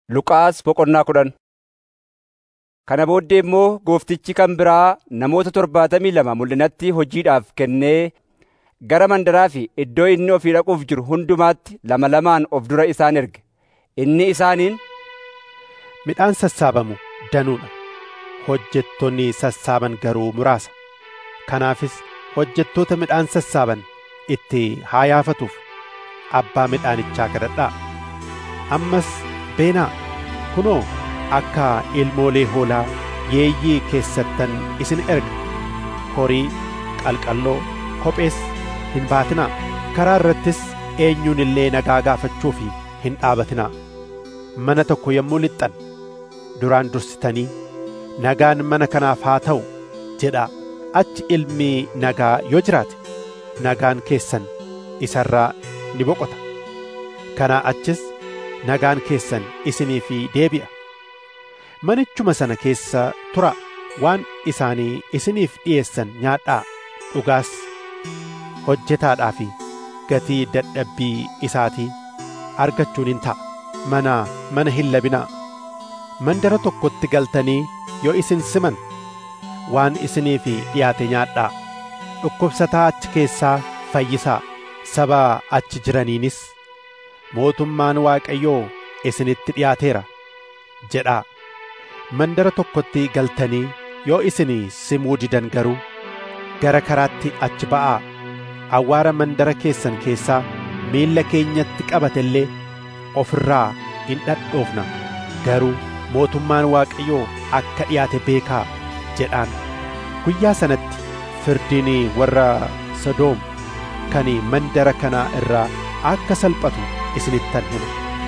Luqaas boqonnaa kudhan Kana booddee immoo gooftichi kan biraa namoota torbaatamii lama mul'inatti hojiidhaaf kennee gara mandaraa fi iddoo inni ofii dhaquuf jiru hundumaatti lama lamaan of dura isaan erge. Inni isaaniin, Midhaan sassaabamu danuudha. Hojjettoonni sassaaban garuu muraasa. Kanaafis hojjettoota midhaan sassaaban itti haa yaafatuuf abbaa midhaanichaa kadhadhaa. Ammas beenaa kunoo akka ilmoolee hoolaa yeeyyii keessattan isin erga. Horii, qalqalloo, kophees hin baatinaa. Karaa irrattis eenyuun illee nagaa gaafachuuf hin dhaabatinaa. Mana tokko yommuu lixxan duraan dursitanii nagaan mana kanaaf haa ta'u jedhaa. Achi ilmi nagaa yoo jiraate nagaan keessan isarraa ni boqota. Kanaa achis nagaan keessan isiniif deebi'a. Manichuma sana keessa turaa waan isaanii isiniif dhi'eessan nyaadhaa dhugaas hojjetaadhaa fi gatii dadhabbii isaatii argachuun hin ta'a. Mana mana hin labinaa. Mandara tokkotti galtanii yoo isin siman waan isiniif dhiyaate nyaadhaa. Dhukkubsataa achi keessaa fayyisaa. Saba achi jiraniinis mootummaan Waaqayyoo isinitti dhiyaateera jedhaa. Mandara tokkotti galtanii yoo isin simuu didan garuu gara karaatti achi ba'aa. Awwaara mandara keessan keessaa miilla keenyatti qabate illee ofirraa hin dhadhoofna. Garuu mootummaan Waaqayyoo akka dhiyaate beekaa jedhaan. Guyyaa sanatti firdiin warra Sodoom kan mandara kanaa irraa akka salphatu isinittan hima.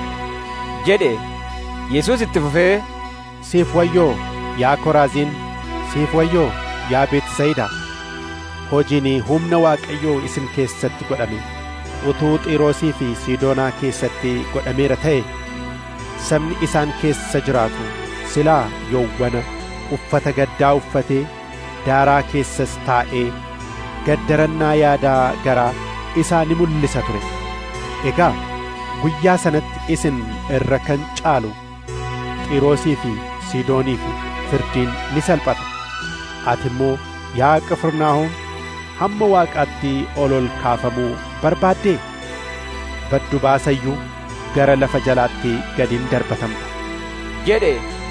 jedhe Yesuus itti fufee, Siif wayyoo yaa Koraaziin, siif wayyoo yaa Beetisayidaa. Hojiin humna Waaqayyoo isin keessatti godhame utuu Xiiroosii fi Siidoonaa keessatti godhameera ta'e sabni isaan keessa jiraatu silaa yowwana uffata gaddaa uffatee daaraa keessas taa'ee gaddarannaa yaadaa garaa isaa ni mul'isa ture. Egaa guyyaa sanatti isin irra kan caalu Xiiroosii fi Siidoonii fi firdiin ni salphata. Ati immoo yaa Qifirnaahom hamma Waaqaatti ol ol kaafamuu barbaaddee baddu baasayyuu gara lafa jalaatti gadiin darbatamta. jedhe.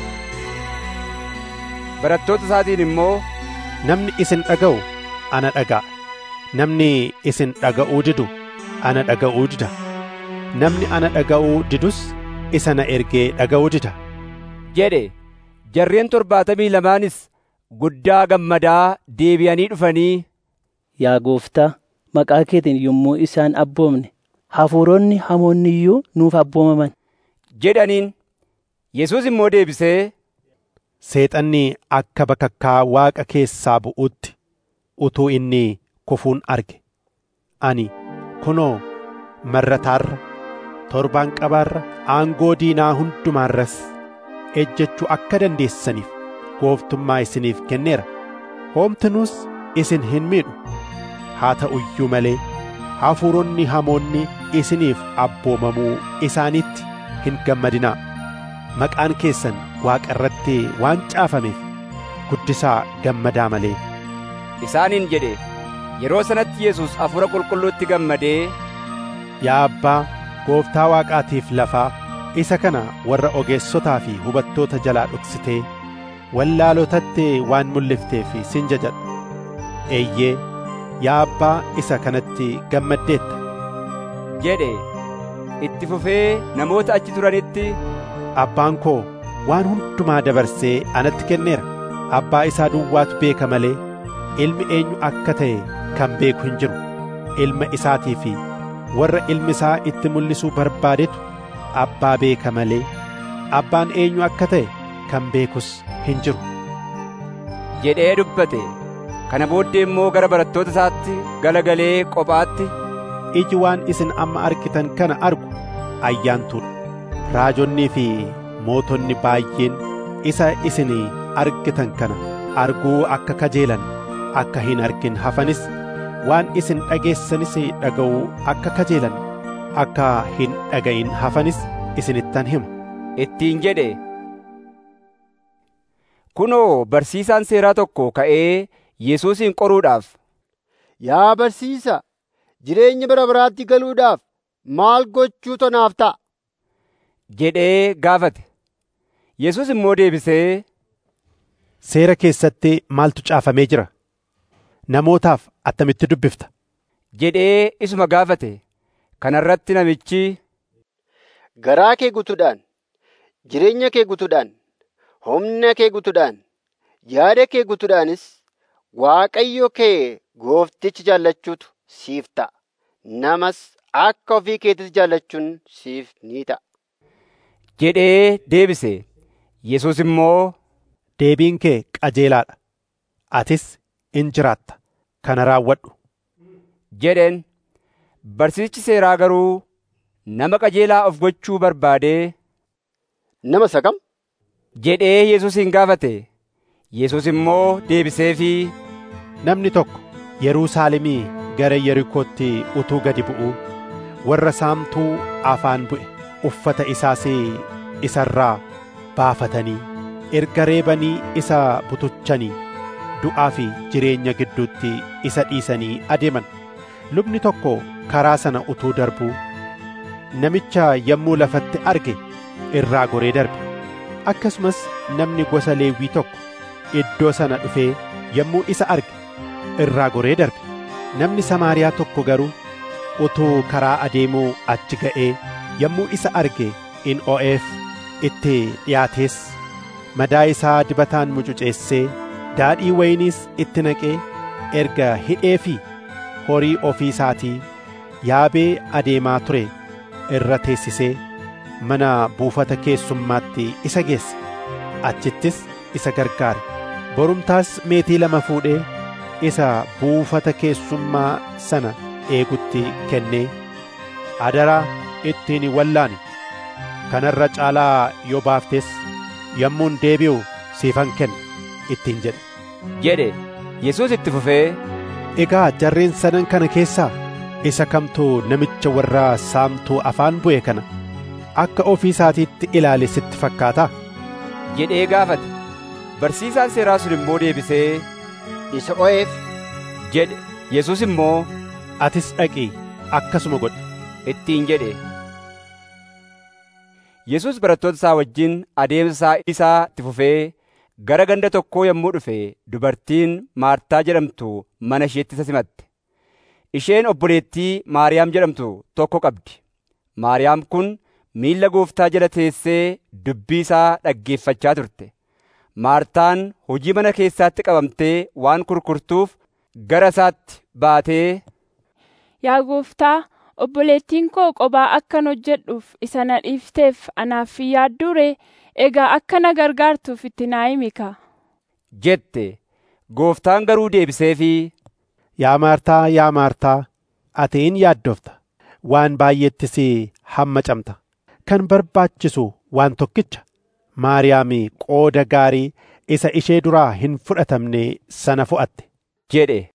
Barattoota isaatiin immoo, Namni isin dhaga'u ana dhaga'a. Namni isin dhaga'uu didu ana dhaga'uu dida. Namni ana dhaga'uu didus isa na ergee dhaga'uu dida. jedhe. Jarreen torbaatamii lamaanis guddaa gammadaa deebi'anii dhufanii, Yaa gooftaa, maqaa keetiin yommuu isaan abboomne, hafuuronni hamoonni iyyuu nuuf abboomaman. jedhaniin. Yesuus immoo deebisee, Seexanni akka bakakkaa Waaqa keessaa bu'utti utuu inni kufuun arge. Ani kunoo marrataarra, torbaan qabaarra, aangoo diinaa hundumaarras ejjechuu akka dandeessaniif gooftummaa isiniif kenneera. Hoomtinuus isin hin miidhu. Haa ta'u iyyuu malee hafuuronni hamoonni isiniif abboomamuu isaaniitti hin gammadinaa. Maqaan keessan Waaqa irratti waan caafameef guddisaa gammadaa malee. isaaniin jedhe. Yeroo sanatti Yesuus hafuura qulqulluutti gammadee, Yaa Abbaa, Gooftaa Waaqaatiif lafaa, isa kana warra ogeessotaa fi hubattoota jalaa dhoksitee wallaalotatti waan mul'ifteef sin jajadha. Eeyyee, yaa Abbaa isa kanatti gammaddeetta. jedhe. Itti fufee namoota achi turanitti, Abbaan koo waan hundumaa dabarsee anatti kenneera. Abbaa isaa duwwaatu beeka malee ilmi eenyu akka ta'e kan beeku hin jiru. Ilma isaatii fi warra ilmi isaa itti mul'isuu barbaadetu abbaa beeka malee abbaan eenyu akka ta'e kan beekus hin jiru. jedhee dubbate. Kana booddee immoo gara barattoota isaatti galagalee qophaatti, Iji waan isin amma argitan kana argu ayyaantuudha. Raajonnii fi mootonni baay'een isa isin argitan kana arguu akka kajeelan akka hin argin hafanis waan isin dhageessanis dhaga'uu akka kajeelan akka hin dhaga'in hafanis isinittan hima ittiin jedhe kunoo barsiisaan seeraa tokko ka'ee Yesuusin qoruudhaaf Yaa barsiisa, jireenya bara baraatti galuudhaaf maal gochuu tonaaf ta'a? jedhee gaafate. Yesuus immoo deebisee Seera keessatti maaltu caafamee jira? Namootaaf attamitti dubbifta? jedhee isuma gaafate. Kana irratti namichi Garaa kee guutuudhaan, jireenya kee guutuudhaan, humna kee guutuudhaan, yaada kee guutuudhaanis Waaqayyo kee goofticha jaallachuutu siif ta'a. Namas akka ofii keetitti jaallachuun siif ni ta'a. jedhee deebise. Yesuus immoo Deebiin kee qajeelaadha. Atis in jiraatta. Kana raawwadhu. jedheen. Barsiisichi seeraa garuu nama qajeelaa of gochuu barbaadee Nama isa kam? jedhee Yesuusin gaafate. Yesuus immoo deebiseefii Namni tokko Yerusaalemii gara Yerikootti utuu gadi bu'uu warra saamtuu afaan bu'e uffata isaas isarraa baafatanii erga reebanii isa butuchanii du'aa fi jireenya gidduutti isa dhiisanii adeeman. Lubni tokko karaa sana utuu darbuu namicha yommuu lafatti arge irraa goree darbe. Akkasumas namni gosa Leewwii tokko iddoo sana dhufee yommuu isa arge irraa goree darbe. Namni Samaariyaa tokko garuu utuu karaa adeemuu achi ga'ee yommuu isa arge in o'eef itti dhiyaatees madaa isaa dibataan mucuceessee daadhii wayiniis itti naqee erga hidhee fi horii ofii isaatii yaabee adeemaa ture irra teessisee mana buufata keessummaatti isa geesse achittis isa gargaare borumtaas meetii lama fuudhee isa buufata keessummaa sana eegutti kennee adaraa ittiin wallaani kanarra caalaa yoo baaftes yommuun deebi'u siifan kenna ittiin jedhe jedhe. Yesuus itti fufee Egaa jarreen sadan kana keessaa isa kamtu namicha warra saamtuu afaan bu'e kana akka ofii isaatiitti ilaale sitti fakkaataa? jedhee gaafate. Barsiisaan seeraa sun immoo deebisee Isa o'eef jedhe. Yesuus immoo Atis dhaqii akkasuma godhi. ittiin jedhe. Yesuus barattoota isaa wajjin adeemsa isaa itti fufee gara ganda tokkoo yommuu dhufe dubartiin Maartaa jedhamtu mana isheetti isa simatte. Isheen obboleettii Maariyaam jedhamtu tokko qabdi. Maariyaam kun miilla gooftaa jala teessee dubbii isaa dhaggeeffachaa turte. Maartaan hojii mana keessaatti qabamtee waan kurkurtuuf gara isaatti baatee Yaa gooftaa, obboleettiin koo qophaa akkan hojjedhuuf isa na dhiifteef anaaf hin yaadduu ree? Egaa akka na gargaartuuf itti naa himi kaa. jette. Gooftaan garuu deebiseefii Yaa Maartaa, yaa Maartaa, ati in yaaddofta. Waan baay'eettis hammacamta. Kan barbaachisu waan tokkicha. Maariyaam qooda gaarii isa ishee duraa hin fudhatamne sana fo'atte. jedhe.